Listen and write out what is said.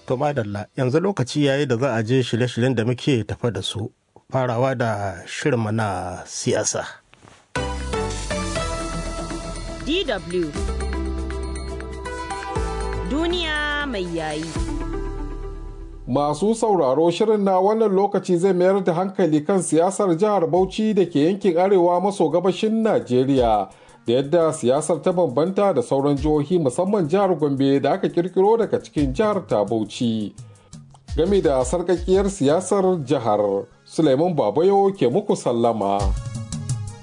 To madalla yanzu lokaci yayi da za a je shirye-shiryen da muke tafa da su farawa da shirinmu na siyasa. DW Duniya mai yayi. Masu sauraro shirin na wannan lokaci zai mayar da hankali kan siyasar jihar Bauchi da ke yankin arewa maso gabashin Najeriya da yadda siyasar ta bambanta da sauran jihohi musamman jihar Gombe da aka kirkiro daga cikin jihar ta Bauchi. Game da sarkakiyar siyasar jihar, Suleiman Babayo ke muku sallama.